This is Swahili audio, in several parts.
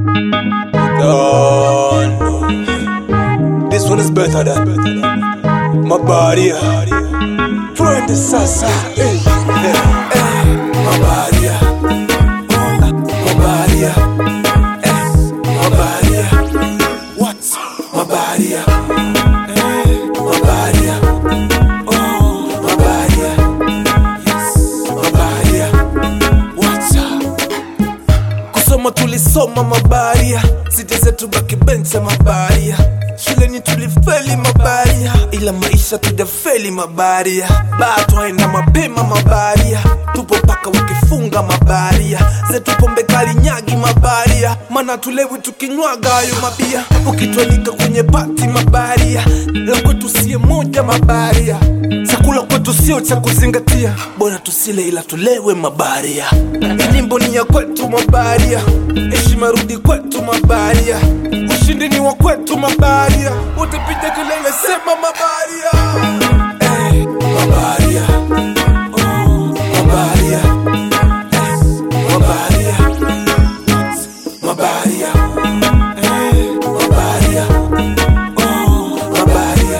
Don't know. This one is better than my body. Twende sasa. Hey, hey, hey. My body. My body. Hey, my body. What? My body. Hey, my body. Oh, my body. Yes, my body. What's up? kusoma tulisoma mabaria siti zetu baki benche mabaria shuleni tulifeli mabaria ila maisha tujafeli mabaria baa twaenda mapema mabaria tupo paka wakifunga mabaria zetu pombe kali nyagi mabaria mana tulewi tukinywaga hayo mabia ukitwalika kwenye pati mabaria la kwetu sie moja mabaria chakula kwetu sio cha kuzingatia bora tusile ila tulewe mabaria nyimbo ni ya kwetu mabaria heshima rudi kwetu mabaria ushindi ni wa kwetu mabaria utapiga kelele sema mabaria hey, mabaria oh, mabaria hey, mabaria mabaria hey, mabaria oh, mabaria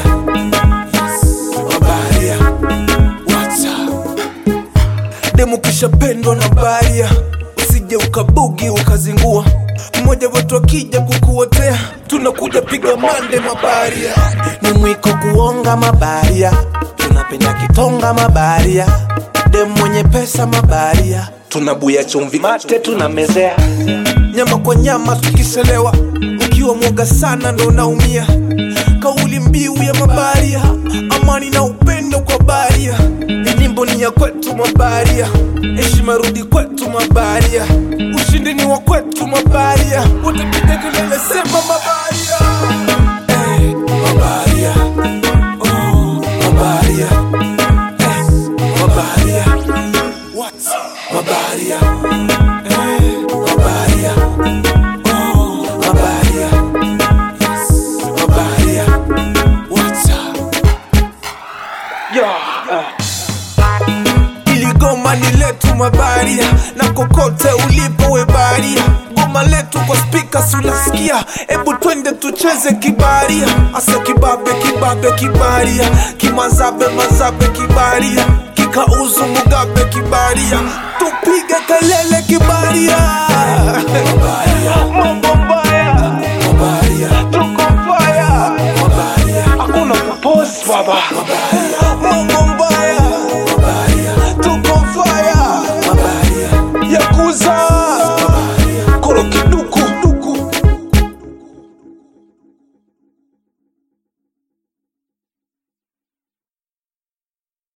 mabaria What's up? demu kishapendwa na baria usije ukabugi ukazingua mmoja wetu akija kukuotea tunakuja piga mande mabaria ni mwiko kuonga mabaria tunapenda kitonga mabaria demu mwenye pesa mabaria tunabuya chumvi mate tunamezea nyama kwa nyama tukiselewa ukiwa mwoga sana ndo unaumia kauli mbiu ya mabaria amani na upendo kwa baria nyimbo ni ya kwetu mabaria heshima rudi kwetu mabaria ushindi ni wa kwetu mabaria utapiga kelele sema mabaria hey, mabaria oh, mabaria hey, mabaria what mabaria hey, mabaria oh, mabaria yes mabaria what's up yeah, ili goma ni letu mabaria na kokote ulipo we baria goma letu kwa spika unasikia ebu twende tucheze kibaria asa kibabe kibabe kibaria kimazabe mazabe kibaria kikauzu mugabe kibaria tupige kelele kibaria